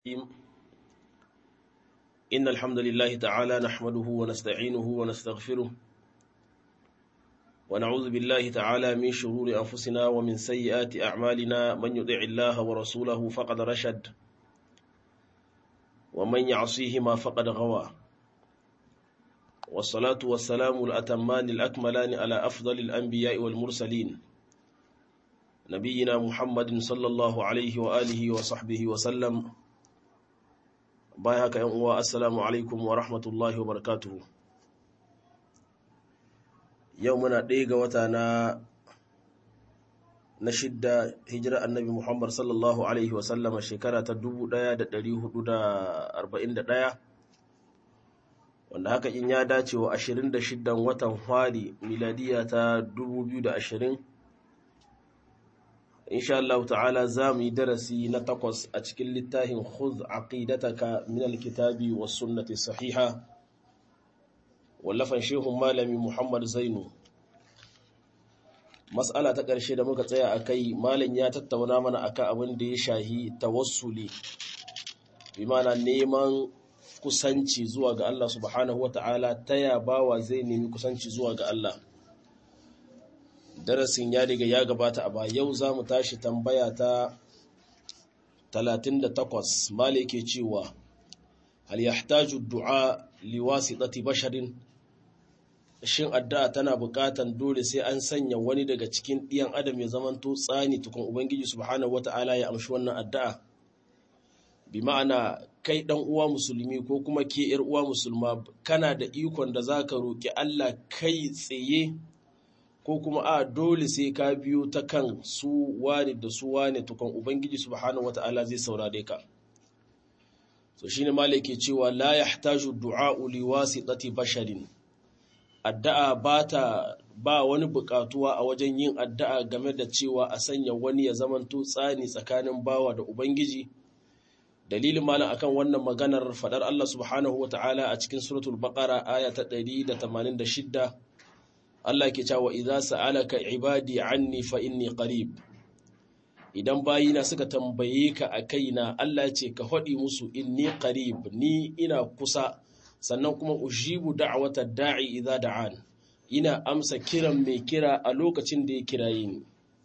إن الحمد لله تعالى نحمده ونستعينه ونستغفره ونعوذ بالله تعالى من شرور أنفسنا ومن سيئات أعمالنا من يطع الله ورسوله فقد رشد ومن يعصيهما فقد غوى والصلاة والسلام الأتمان الأكملان على أفضل الأنبياء والمرسلين نبينا محمد صلى الله عليه وآله وصحبه وسلم bayan haka yan uwa assalamu alaikum wa rahmatullahi wa barakatuhu yau muna ɗaya ga wata na na shidda hijira annabi muhammad sallallahu alaihi wa sallama shekara ta 1441 wanda haka in ya dace wa 26 watan hwari miladiya ta 2020 insha Allah ta'ala za mu yi darasi na takwas a cikin littafin khudh aqidataka min alkitabi was sunnati sahiha wallafan shehun malami Muhammad Zainu mas'ala ta ƙarshe da muka tsaya akai malam ya tattauna mana akan abin da ya shahi tawassuli bi mana neman kusanci zuwa ga Allah subhanahu wata'ala taya bawa zai nemi kusanci zuwa ga Allah darasin ya riga ya gabata a ba yau za mu tashi tambaya ta 38 male ke cewa hal yahtaju du'a liwasitati basharin shin addu'a tana buƙatan dole sai an sanya wani daga cikin ɗiyan adam ya zamanto tsani tukun ubangiji subhanahu wata'ala ya amshi wannan addu'a bi ma'ana kai dan uwa musulmi ko kuma ke yar uwa musulma kana da ikon da zaka roki Allah kai tsaye ko kuma a dole sai ka biyo ta kan su wane da su wane tukan ubangiji subhanahu wata'ala zai saurare ka so shine malike cewa la yahtaju du'a'u liwasitati basharin addu'a bata ba wani bukatuwa a wajen yin addu'a game da cewa a sanya wani ya zamanto tsani tsakanin bawa da ubangiji dalilin malam akan wannan maganar fadar Allah subhanahu wata'ala a cikin suratul baqara aya ta 186 Allah ke cewa idza sa'alaka ibadi anni fa inni qarib idan bayina suka tambaye ka a kaina Allah ce ka faɗi musu inni qarib ni ina kusa sannan kuma ujibu da'wata da'i idza da'an ina amsa kiran mai kira a lokacin da ya kiraye ni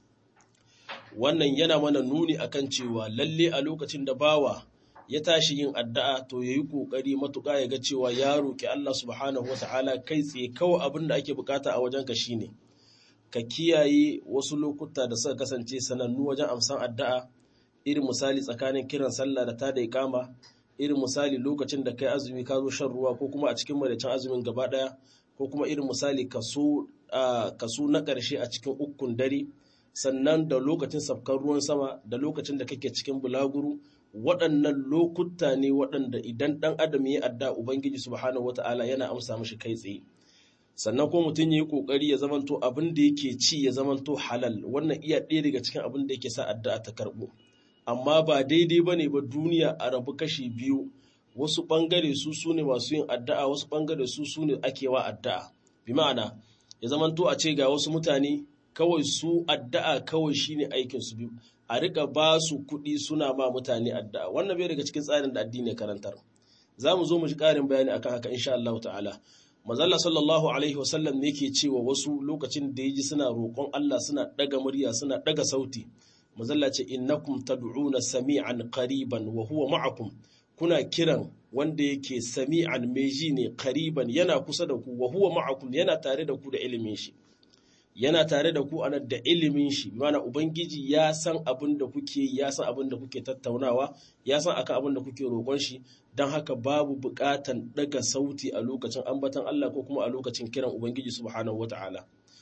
wannan yana mana nuni akan cewa lalle a lokacin da bawa ya tashi yin addu'a to yayi kokari matuƙa ya ga cewa ya roki Allah subhanahu wata'ala kai tsaye kawai abin da ake bukata a wajenka shine ka kiyaye wasu lokuta da suka kasance sanannu wajen amsan addu'a irin misali tsakanin kiran sallah da ta da ikama irin misali lokacin da kai azumi ka zo shan ruwa ko kuma a cikin madaicin azumin gaba daya ko kuma irin misali kaso kaso na ƙarshe a cikin ukun dare sannan da lokacin safkar ruwan sama da lokacin da kake cikin bulaguru waɗannan lokuta ne waɗanda idan ɗan adam ya adda ubangiji subhanahu wata'ala yana amsa mashi kai tsaye sannan ko mutum ya yi ƙoƙari ya zamanto abin da yake ci ya zamanto halal wannan iya ɗaya daga cikin abin da yake sa addu'a ta karɓo amma ba daidai ba ne ba duniya a rabu kashi biyu wasu ɓangare su su ne masu yin addu'a wasu ɓangare su su ne ake wa addu'a bi ma'ana ya zamanto a ce ga wasu mutane kawai su addu'a kawai shine aikin su biyu a rika ba su kuɗi suna ma mutane addu'a wannan bai daga cikin tsarin da addini karantar za mu zo mu ji ƙarin bayani akan haka insha Allah ta'ala mazalla sallallahu alaihi wasallam ne ke cewa wasu lokacin da yaji suna roƙon Allah suna ɗaga murya suna ɗaga sauti mazalla ce innakum tad'una sami'an qariban wa huwa ma'akum kuna kiran wanda yake sami'an meji ne qariban yana kusa da ku wa huwa ma'akum yana tare da ku da ilimin shi yana tare da ku anan da ilimin shi mana ubangiji ya san abin da kuke ya san abin da kuke tattaunawa ya san akan abin da kuke roƙon shi don haka babu buƙatan daga sauti a lokacin ambatan Allah ko kuma a lokacin kiran ubangiji subhanahu wata'ala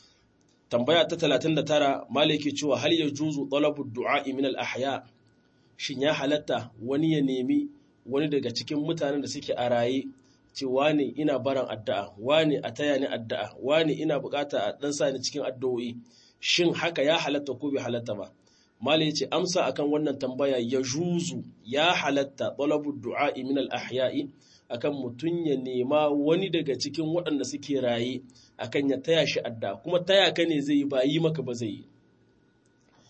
tambaya ta 39 malaki cewa hal yajuzu talabu du'a min al ahya shin ya halatta wani ya nemi wani daga cikin mutanen da suke a raye ce wane ina baran addu'a wane a taya ni addu'a wane ina bukata a dan sa ni cikin addu'o'i shin haka ya halatta ko bai halatta ba malai yace amsa akan wannan tambaya ya juzu ya halatta talabu du'a min al ahya'i akan mutun ya nema wani daga cikin waɗanda suke raye akan ya taya shi addu'a kuma taya ka ne zai yi ba yi maka ba zai yi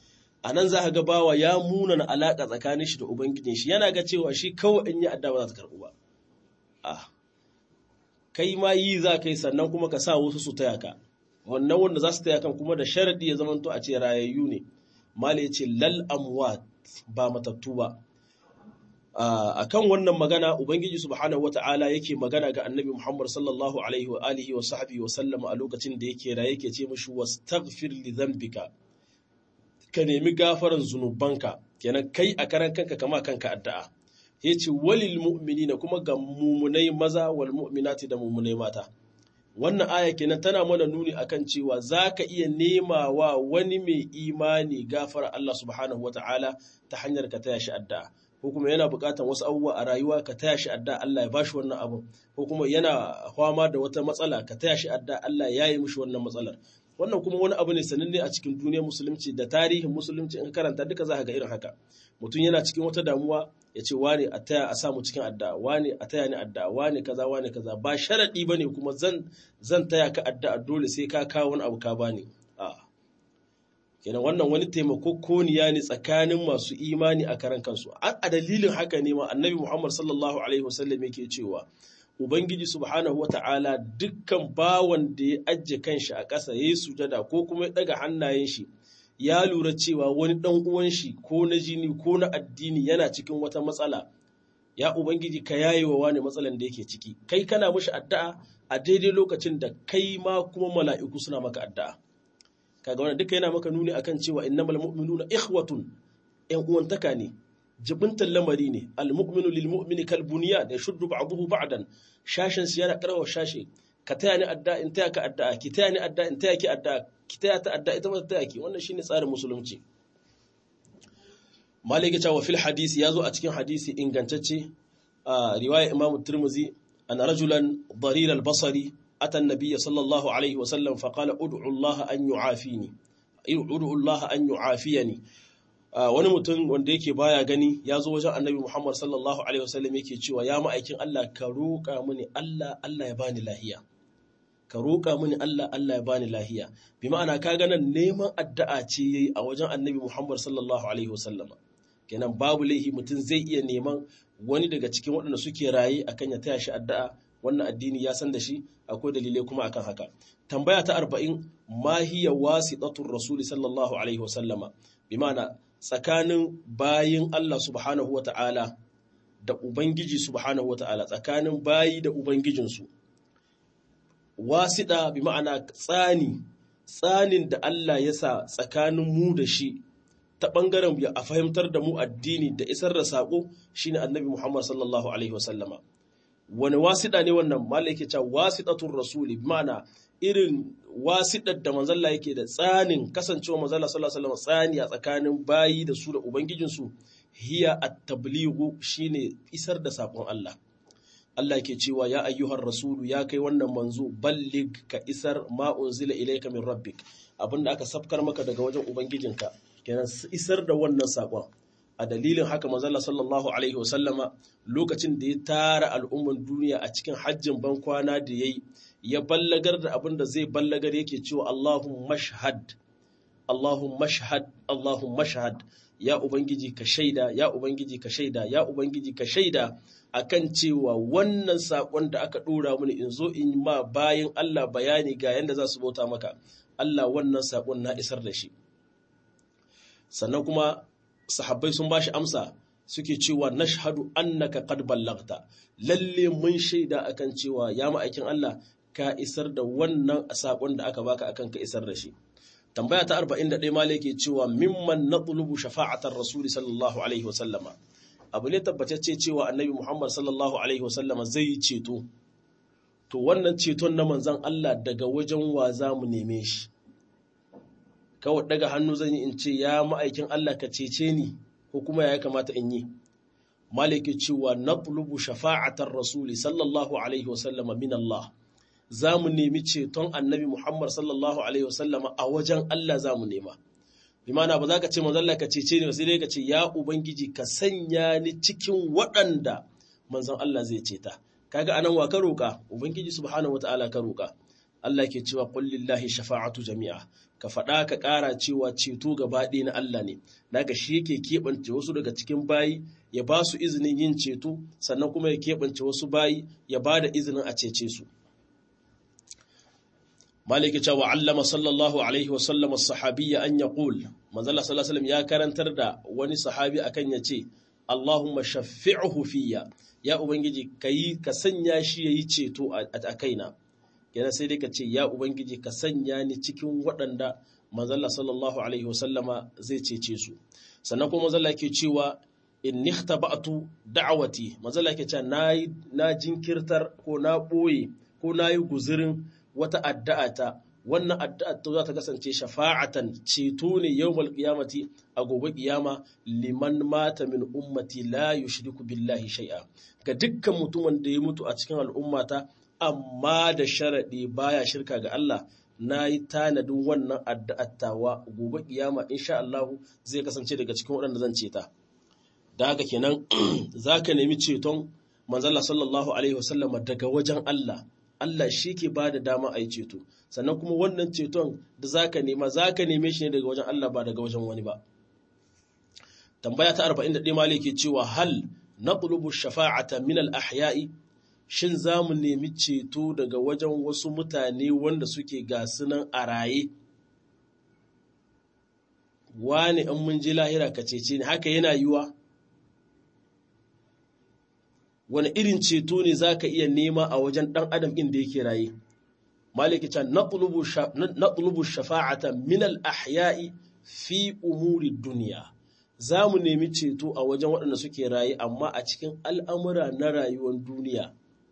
a nan za ka ga bawa ya munana alaƙa tsakanin shi da ubangijin shi yana ga cewa shi kawai in yi adda ba za ta karɓu ba a kai ma yi za ka yi sannan kuma ka sa wasu su taya ka wannan wanda za su taya kan kuma da sharaɗi ya zamanto a ce rayayyu ne mala ya ce lal amwat ba matattu ba a kan wannan magana ubangiji subhanahu wata'ala yake magana ga annabi muhammad sallallahu alaihi wa alihi wa sahbihi wa sallama a lokacin da yake raye yake ce mishi wastaghfir li dhanbika ka nemi gafaran zunubanka kenan kai a karan kanka kama kanka addu'a yace walil mu'minina kuma ga mumunai maza wal mu'minati da mumunai mata wannan aya kenan tana mana nuni akan cewa zaka iya nema wa wani mai imani gafara Allah subhanahu wata'ala ta hanyar ka taya shi addu'a ko kuma yana buƙatar wasu abubuwa a rayuwa ka taya shi adda Allah ya bashi wannan abun ko kuma yana fama da wata matsala ka taya shi adda Allah ya yi mishi wannan matsalar wannan kuma wani abu ne sananne a cikin duniyar musulunci da tarihin musulunci in karanta duka za ka ga irin haka mutum yana cikin wata damuwa ya ce wane a taya a samu cikin adda wane a taya ni adda wane kaza wane kaza ba sharadi bane kuma zan zan taya ka adda dole sai ka kawo wani abu ka bani a'a kenan wannan wani taimakokoniya ne tsakanin masu imani a karan kansu a dalilin haka ne ma annabi muhammad sallallahu alaihi wasallam yake cewa ubangiji subhanahu wata'ala dukkan bawan da ya ajiye kanshi a ƙasa ya yi sujada ko kuma ya ɗaga hannayen shi ya lura cewa wani ɗan uwan shi ko na jini ko na addini yana cikin wata matsala ya ubangiji ka yaye wa wani matsalan da yake ciki kai kana mishi addu'a a daidai lokacin da kai ma kuma mala'iku suna maka addu'a kaga wannan duka yana maka nuni akan cewa innamal mu'minuna ikhwatun ƴan uwantaka ne jibintan lamari ne almu'minu lil mu'mini kal bunyan yashuddu ba'dahu ba'dan shashin su yana karawa shashi ka taya ni adda in taya ka adda ki taya ni adda in taya ki adda ki taya ta adda ita ma ta taya ki wannan shine tsarin musulunci malike cewa fil hadisi yazo a cikin hadisi ingantacce a riwaya imam tirmizi an rajulan darir al basari أتى النبي صلى الله عليه وسلم فقال أدعو الله أن يعافيني أدعو الله أن يعافيني wani mutum wanda yake baya gani ya zo wajen annabi Muhammad sallallahu alaihi wasallam yake cewa ya ma'aikin Allah ka roƙa mini Allah Allah ya bani lahiya ka roƙa mini Allah Allah ya bani lahiya bi ma'ana ka ga nan neman addu'a ce yayi a wajen annabi Muhammad sallallahu alaihi wasallam kenan babu laihi mutum zai iya neman wani daga cikin waɗanda suke raye akan ya taya shi addu'a wannan addini ya san da shi akwai dalilai kuma akan haka tambaya ta arba'in ma hiya wasitatur rasul sallallahu alaihi wasallama bi ma'ana tsakanin bayin Allah subhanahu wata'ala da ubangiji subhanahu wata'ala tsakanin bayi da ubangijinsu wasida bi ma'ana tsani tsanin da Allah ya sa tsakanin mu da shi ta bangaren a fahimtar da mu addini da isar da sako shine annabi Muhammad sallallahu alaihi wasallama wani wasiɗa ne wannan mala yake cewa wasiɗatun rasuli mana irin wasiɗar da manzalla yake da tsanin kasancewa manzalla sallallahu alaihi tsani a tsakanin bayi da su da ubangijinsu hiya at-tablighu shine isar da sakon Allah Allah ke cewa ya ayyuhar rasulu ya kai wannan manzo ballig ka isar ma unzila ilayka min rabbik abinda aka safkar maka daga wajen ubangijinka kenan isar da wannan sakon a dalilin haka manzala sallallahu alaihi wasallama lokacin da ya tara al'umman duniya a cikin hajjin ban kwana da ya yi ya ballagar da abin da zai ballagar yake cewa Allahun mashhad Allahun mashhad Allahun mashhad ya ubangiji ka shaida ya ubangiji ka shaida ya ubangiji ka shaida akan cewa wannan sakon da aka dora mini in zo in ma bayan Allah bayani ga yanda za su bauta maka Allah wannan sakon na isar da shi sannan kuma sahabbai sun bashi amsa suke cewa nashhadu annaka qad ballagta lalle mun shaida akan cewa ya ma'aikin Allah ka isar da wannan sakon da aka baka akan ka isar da shi tambaya ta 41 malai ke cewa mimman natlubu shafa'atar rasuli sallallahu alaihi wasallama abu ne tabbatacce cewa annabi Muhammad sallallahu alaihi wasallama zai yi ceto to wannan ceton na manzon Allah daga wajen wa za mu neme shi kawai daga hannu zan yi in ce ya ma'aikin Allah ka cece ni ko kuma ya kamata in yi maliki cewa natlubu shafa'atar rasuli sallallahu alaihi wasallama min Allah za mu nemi ceton annabi Muhammad sallallahu alaihi wasallama a wajen Allah za mu nema bi mana ba za ka ce manzon Allah ka cece ni sai dai ka ce ya ubangiji ka sanya ni cikin waɗanda manzon Allah zai ceta kaga anan wa ka roka ubangiji subhanahu wataala ka roka Allah ke cewa qul lillahi shafa'atu jami'a ka faɗa ka ƙara cewa ceto gaba ɗaya na Allah ne daga shi yake keɓance wasu daga cikin bayi ya ba su izinin yin ceto sannan kuma ya keɓance wasu bayi ya ba da izinin a cece su maliki cewa allama sallallahu alaihi wa sallam sahabiyya an yaqul manzala sallallahu alaihi ya karantar da wani sahabi akan ya ce Allahumma shaffi'uhu fiyya ya ubangiji kai ka sanya shi yayi ceto a kaina yana sai dai ka ce ya ubangiji ka sanya ni cikin waɗanda manzala sallallahu alaihi wasallama zai cece su sannan kuma manzala ke cewa in nikhtaba'tu da'awati manzala ke cewa nayi na jinkirtar ko na boye ko nayi guzurin wata addu'a ta wannan addu'a ta za ta kasance shafa'atan ceto ne yawmal qiyamati a gobe kiyama liman mata min ummati la yushriku billahi shay'a ga dukkan mutumin da ya mutu a cikin al'ummata amma da sharaɗi baya shirka ga Allah na yi tanadin wannan addu'attawa gobe kiyama insha Allah zai kasance daga cikin waɗanda zan ceta da haka kenan zaka nemi ceton manzala sallallahu alaihi wasallama daga wajen Allah Allah shi ke ba da dama a yi ceto sannan kuma wannan ceton da zaka nema zaka neme shi ne daga wajen Allah ba daga wajen wani ba tambaya ta 41 malike cewa hal naqlubu shafa'ata min al-ahya'i shin za mu nemi ceto daga wajen wasu mutane wanda suke gasunan a raye wani in mun ji lahira ka cece ne haka yana yiwa wani irin ceto ne za ka iya nema a wajen ɗan adam inda yake raye maliki can naɗulubu shafa'ata minal ahya'i fi umuri duniya za mu nemi ceto a wajen waɗanda suke raye amma a cikin al'amura na rayuwar duniya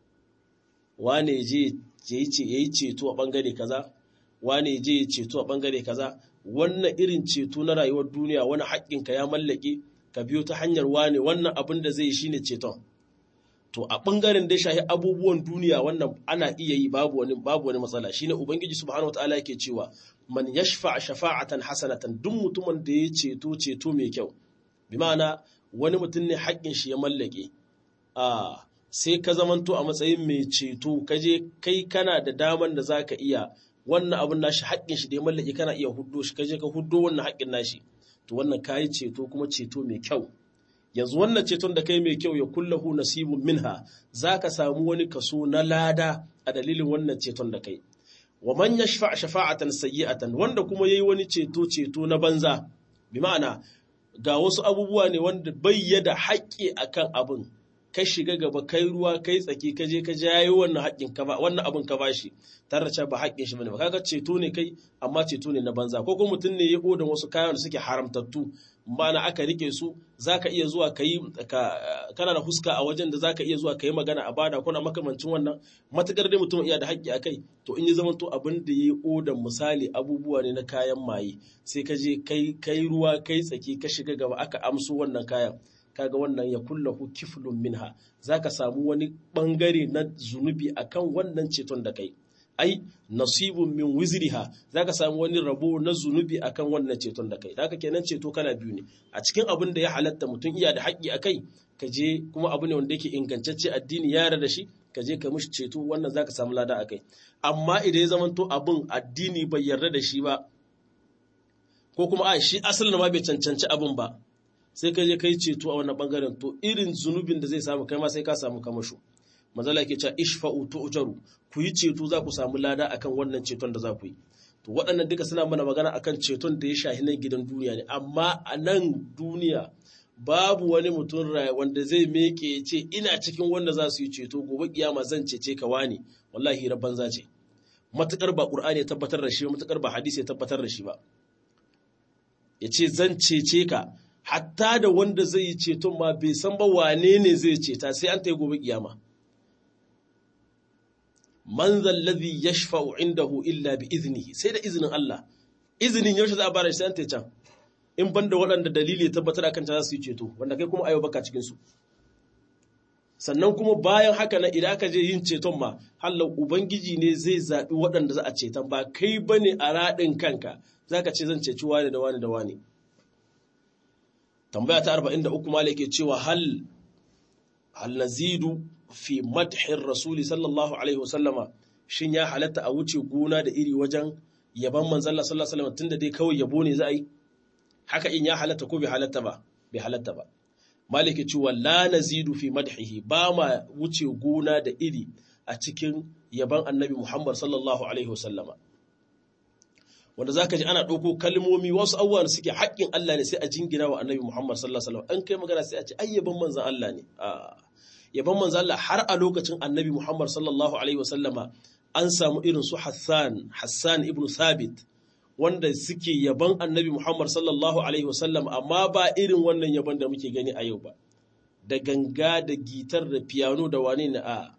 wane je ya yi ceto a ɓangare kaza wane je ya ceto a ɓangare kaza wannan irin ceto na rayuwar duniya wani haƙƙinka ya mallake ka biyo ta hanyar wane wannan abin da zai yi shine ceton to a ɓangaren da shahi abubuwan duniya wannan ana iya yi babu wani babu wani matsala shine ubangiji subhanahu wataala yake cewa man yashfa shafa'atan hasanatan duk mutumin da ya ceto ceto mai kyau bi ma'ana wani mutum ne haƙƙin shi ya mallake a sai ka zamanto a matsayin mai ceto ka je kai kana da daman da zaka iya wannan abin nashi haƙƙin shi da ya mallake kana iya huddo shi ka je ka huddo wannan haƙƙin nashi to wannan kayi ceto kuma ceto mai kyau yanzu wannan ceton da kai mai kyau ya kullahu nasibun minha zaka samu wani kaso na lada a dalilin wannan ceton da kai wa man yashfa shafa'atan sayyi'atan wanda kuma yayi wani ceto ceto na banza bi ma'ana ga wasu abubuwa ne wanda bayyada haƙƙi akan abin kai shiga gaba kai ruwa kai tsaki ka je ka jayo wannan haƙƙin ka ba wannan abin ka bashi tare da ba haƙƙin shi bane ba kaga ceto ne kai amma ceto ne na banza ko kuma mutum ne ya odan wasu kayan da suke haramtattu mana aka rike su zaka iya zuwa kai kana da huska a wajen da zaka iya zuwa kai magana a bada kuna makamancin wannan matakar dai mutum iya da haƙƙi akai to in ya zama to abin da yayi odan misali abubuwa ne na kayan maye sai ka je kai kai ruwa kai tsaki ka shiga gaba aka amso wannan kayan kaga wannan ya kullahu kiflun minha zaka samu wani bangare na zunubi akan wannan ceton da kai ai nasibun min wizriha zaka samu wani rabo na zunubi akan wannan ceton da kai haka kenan ceto kana biyu ne a cikin abin da ya halatta mutum iya da haƙƙi akai ka je kuma abu ne wanda yake ingantacce addini ya yarda da shi ka je ka mishi ceto wannan zaka samu lada akai amma idan ya zamanto abin addini bai yarda da shi ba ko kuma a shi asalin ma bai cancanci abin ba sai ka je kai ceto a wannan bangaren to irin zunubin da zai samu kai ma sai ka samu kamasho manzala yake cewa ishfa'u tu'jaru ku yi ceto za ku samu lada akan wannan ceton da za ku yi to waɗannan duka suna mana magana akan ceton da ya shahi nan gidan duniya ne amma a nan duniya babu wani mutum wanda zai meke ya ce ina cikin wanda za su yi ceto gobe kiyama zan cece ka wani wallahi rabban za ce matukar ba qur'ani ya tabbatar da shi matukar ba hadisi ya tabbatar da shi ba ya ce zan cece ka hatta da wanda zai yi ceton ma bai san ba wane ne zai ceta sai an ta yi gobe kiyama man zallazi yashfa'u indahu illa bi iznihi sai da izinin Allah izinin yaushe za a bara shi sai an ta can in banda waɗanda dalili ya tabbatar akan ta za su yi ceto wanda kai kuma ayo baka cikin su sannan kuma bayan haka na idan aka je yin ceton ma hallau ubangiji ne zai zaɓi waɗanda za a ceton ba kai bane a raɗin kanka zaka ce zan ceci wani da wani da wani tambaya ta 43 malik ke cewa hal hal nazidu fi madhin rasuli sallallahu alaihi wasallama shin ya halatta a wuce gona da iri wajen yaban manzon Allah sallallahu alaihi wasallam tunda dai kawai yabo ne za a yi haka in ya halatta ko bai halatta ba bai halatta ba maliki cewa la nazidu fi madhihi ba ma wuce gona da iri a cikin yaban annabi Muhammad sallallahu alaihi wasallama wanda zaka ji ana ɗauko kalmomi wasu abubuwan suke haƙƙin Allah ne sai a jingina wa annabi Muhammad sallallahu alaihi wasallam an kai magana sai a ce ai yaban manzon Allah ne yaban manzon Allah har a lokacin annabi Muhammad sallallahu alaihi wasallama an samu irin su Hassan Hassan ibn Thabit wanda suke yaban annabi Muhammad sallallahu Alaihi wasallam amma ba irin wannan yaban da muke gani a yau ba, da ganga da gitar da piano da wane ne a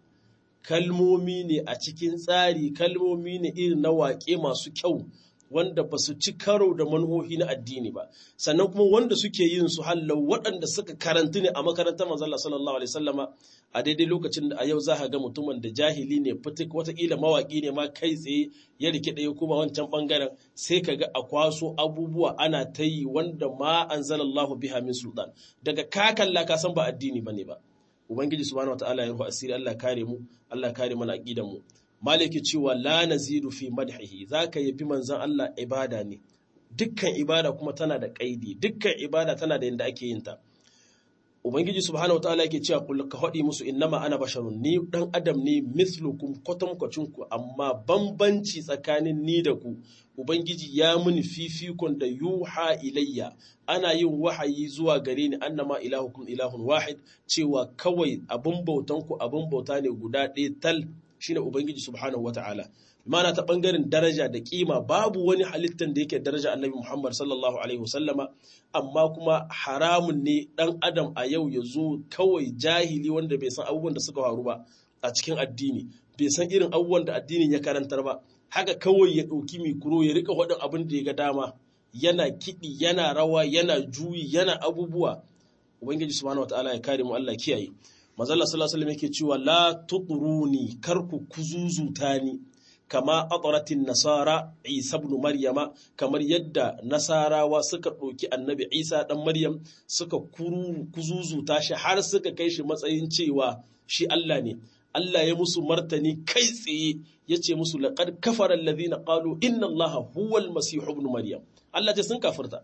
kalmomi ne a cikin tsari kalmomi ne irin na waƙe masu kyau wanda ba su ci karo da manhohi na addini ba sannan kuma wanda suke yin su hallau waɗanda suka karantu ne a makarantar manzala sallallahu alaihi sallama a daidai lokacin da a yau za ga mutumin da jahili ne fitik watakila mawaƙi ne ma kai tsaye ya rike ɗaya kuma wancan ɓangaren sai ka ga a kwaso abubuwa ana ta yi wanda ma an zalallahu biha min sultan daga ka kalla ka san ba addini ba ne ba ubangiji subhanahu wataala ya ruhu asiri Allah kare mu Allah kare mana aqidan mu maliki cewa la nazidu fi madhihi zaka yabi manzon Allah ibada ne dukkan ibada kuma tana da kaidi dukkan ibada tana da yanda ake yin ta ubangiji subhanahu wataala yake cewa kul ka hadi musu innama ana basharun ni dan adam ne mithlukum kwatankwacin ku amma bambanci tsakanin ni da ku ubangiji ya muni fifikon da yuha ilayya ana yin wahayi zuwa gare ni annama ilahukum ilahun wahid cewa kawai abin bautan ku abin bauta ne guda ɗaya tal shine ubangiji subhanahu wataala mana ta bangaren daraja da kima babu wani halittan da yake daraja annabi Muhammad sallallahu alaihi wasallama amma kuma haramun ne dan adam a yau ya zo kawai jahili wanda bai san abubuwan da suka faru ba a cikin addini bai san irin abubuwan da addinin ya karantar ba haka kawai ya ɗauki mikro ya rika waɗin abin da ya ga dama yana kiɗi yana rawa yana juyi yana abubuwa ubangiji subhanahu wataala ya kare mu Allah kiyaye manzo Allah sallallahu alaihi wasallam yake cewa la tutruni karku kuzuzuta ni kama atsaratin nasara isa ibn maryama kamar yadda nasarawa suka ɗauki annabi isa ɗan maryam suka kuzuzuta shi har suka kai shi matsayin cewa shi Allah ne Allah ya musu martani kai tsaye ya ce musu laƙar kafarar lazina ƙalu inna Allah huwal masihu ibn maryam Allah ce sun kafirta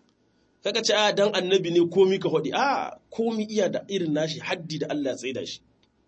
kaga ce a dan annabi ne komi ka faɗi a komi iya da irin nashi haddi da Allah ya tsaida shi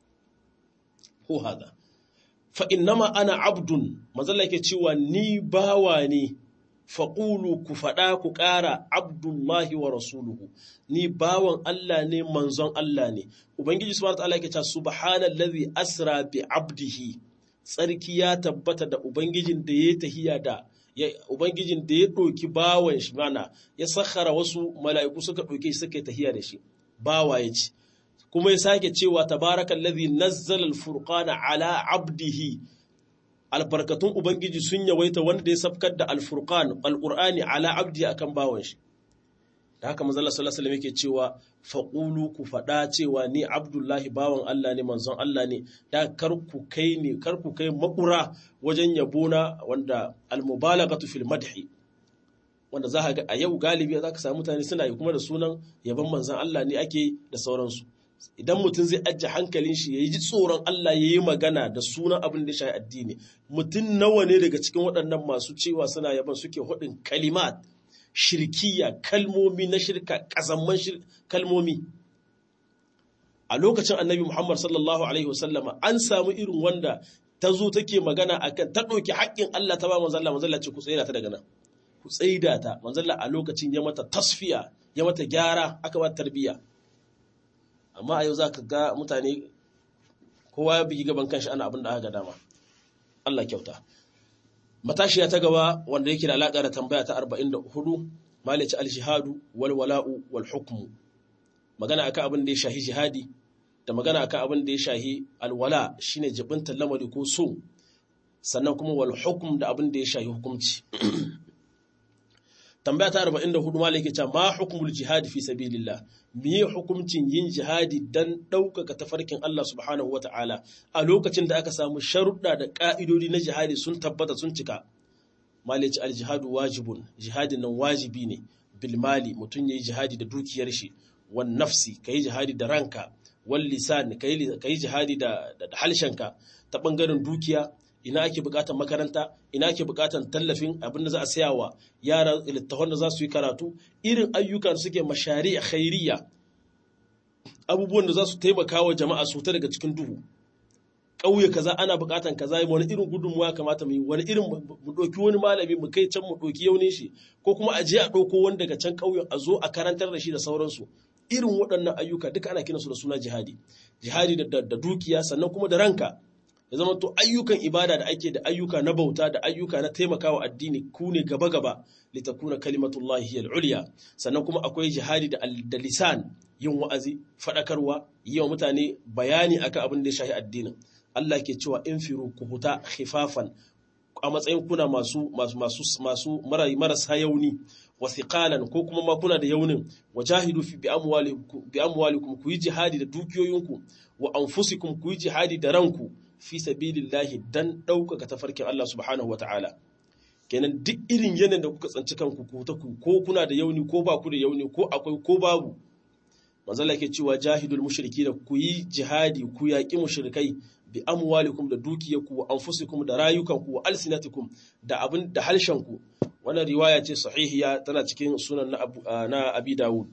ko hada fa innama ana abdun mazalla yake cewa ni bawa ne faƙulu ku faɗa ku ƙara abdullahi wa rasuluhu ni bawan Allah ne manzon Allah ne ubangiji subhanahu wa ta'ala yake cewa subhanallazi asra bi abdihi tsarki ya tabbata da ubangijin da ya tahiya da ubangijin da ya ɗauki bawan shi mana ya sakhara wasu mala'iku suka ɗauke shi suka tahiya da shi bawa ya ce kuma ya sake cewa tabarakallazi nazzala al-furqana ala abdihi albarkatun ubangiji sun yawaita wanda ya safkar da al-furqan al-qur'ani ala abdi akan bawan shi da haka manzo Allah sallallahu alaihi yake cewa faqulu ku fada cewa ni abdullahi bawan Allah ne manzon Allah ne da kar ku kai ne kar ku kai makura wajen yabona wanda al-mubalaghatu fil madhi wanda za ka ga a yau galibi za ka samu mutane suna yi kuma da sunan yaban manzon Allah ne ake da sauransu idan mutum zai ajiye hankalin shi ya yi tsoron Allah ya yi magana da sunan abin da ya shafi addini mutum nawa ne daga cikin waɗannan masu cewa suna yaban suke hudin kalimat shirkiya kalmomi na shirka ƙazamman kalmomi a lokacin annabi Muhammad sallallahu alaihi wasallama an samu irin wanda ta zo take magana akan ta ɗauki haƙƙin Allah ta ba manzalla manzalla ce ku tsaida ta daga nan ku tsaida ta manzalla a lokacin ya mata tasfiya ya mata gyara aka ba tarbiyya amma a yau za ka ga mutane kowa ya bugi gaban kanshi ana abin da aka dama Allah kyauta matashiya ta gaba wanda yake da alaƙa da tambaya ta 44 malici al-jihadu wal wala'u wal hukmu magana akan abin da ya shahi jihadi da magana akan abin da ya shahi alwala shine jibinta lamari ko so sannan kuma wal hukm da abin da ya shahi hukunci tambaya ta 44 malaki ce ma hukumul jihadi fi sabilillah miye hukuncin yin jihadi dan ɗaukaka tafarkin Allah subhanahu wata'ala a lokacin da aka samu sharuɗa da ƙa'idodi na jihadi sun tabbata sun cika malaki aljihadu wajibun jihadin nan wajibi ne bil mali mutum yayi jihadi da dukiyar shi wan nafsi kai jihadi da ranka wal lisan kai kai jihadi da da halshenka ta bangaren dukiya ina ake bukatar makaranta ina ake bukatar tallafin abin da za a saya wa yara littafan da za su yi karatu irin ayyukan suke mashari a khairiyya abubuwan da za su taimaka wa jama'a su ta daga cikin duhu ƙauye kaza ana buƙatan kaza wani irin gudunmuwa kamata mu yi wani irin mu ɗauki wani malami mu kai can mu ɗauki yaunin shi ko kuma a je a ɗauko wani daga can ƙauyen a zo a karantar da shi da sauransu irin waɗannan ayyuka duka ana kiransu da suna jihadi jihadi da, da dukiya sannan kuma da ranka ya zama to ayyukan ibada da ake da ayyuka na bauta da ayyuka na taimakawa addini ku ne gaba gaba litakuna kalimatullahi hiyal ulya sannan kuma akwai jihadi da, da lisan yin wa'azi faɗakarwa yi wa mutane bayani akan abin da ya shafi addinin Allah ke cewa in firu ku huta khifafan a matsayin kuna masu masu masu masu marasa yauni wa thiqalan ko kuma ma kuna da yaunin wajahidu fi bi amwalikum bi amwalikum ku yi jihadi da dukiyoyinku wa anfusikum ku yi jihadi da ranku fi sabilillahi dan ɗaukaka tafarkin Allah subhanahu wataala kenan duk irin yanayin da kuka tsanci kanku ku ta ku ko kuna da yauni ko ba ku da yauni ko akwai ko babu manzala ke cewa jahidul mushriki da ku yi jihadi ku yaƙi mushrikai bi amwalikum da dukiyarku wa anfusikum da rayukanku wa alsinatikum da abin da halshenku wannan riwaya ce sahihiya tana cikin sunan na, abu, na abi dawud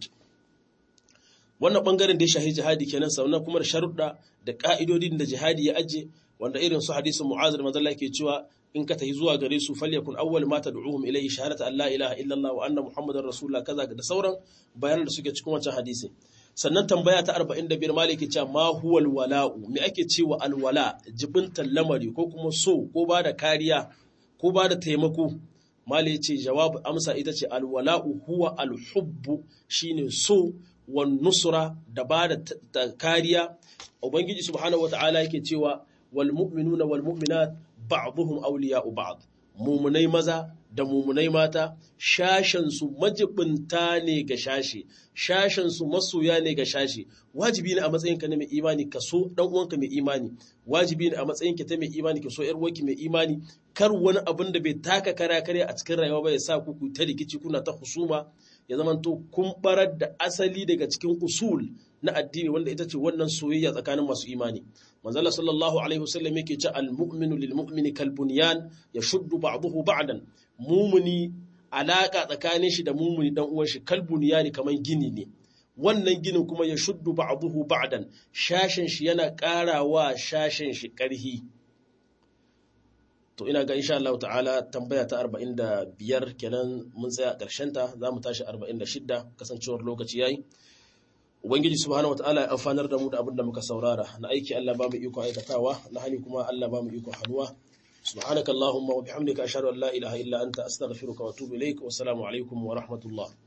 wannan bangaren da ya shahi jihadi kenan sannan kuma da sharuɗa da ka'idodin da jihadi ya aje wanda irin su hadisin mu'az da manzala ke cewa in ka tafi zuwa gare su falyakun awwal ma tad'uhum ilayhi shahadatu an la ilaha illallah wa anna muhammadar rasulullah kaza da sauran bayanan da suke cikin wancan hadisi sannan tambaya ta 45 maliki cewa ma huwal wala'u me ake cewa alwala jibintan lamari ko kuma so ko ba da kariya ko ba da taimako mali ce jawab amsa ita ce alwala'u huwa alhubbu shine so wan nusra da ba da kariya ubangiji subhanahu wata'ala yake cewa wal mu'minuna wal mu'minat ba'dhum awliya'u ba'd mumunai maza da mumunai mata shashensu majibinta ne ga shashe shashensu masoya ne ga shashe wajibi ne a matsayinka na mai imani ka so dan uwanka mai imani wajibi ne a matsayinka ta mai imani ka so yar uwanki mai imani kar wani abin da bai taka kara kare a cikin rayuwa ba ya sa ku ta rikici kuna ta husuma ya zamanto kun barar da asali daga cikin usul na addini wanda ita ce wannan soyayya tsakanin masu imani manzala sallallahu alaihi wasallam yake ce al-mu'minu lil mu'mini kal bunyan yashuddu ba'dahu ba'dan mumuni alaka tsakanin shi da mumuni dan uwan shi kal bunyani kaman gini ne wannan ginin kuma ya shuddu ba'dahu ba'dan shashin shi yana karawa shashin shi karhi to ina ga insha Allah ta'ala tambaya ta 45 kenan mun tsaya karshen ta zamu tashi 46 kasancewar lokaci yayi Ubangiji subhanahu wataala ya amfanar da mu da abin da muka saurara na aiki Allah ba mu iko aikatawa na hani kuma Allah ba mu iko hannuwa subhanakallahumma wa bihamdika ashhadu an la ilaha illa anta astaghfiruka wa atubu ilaik wa assalamu alaikum wa rahmatullah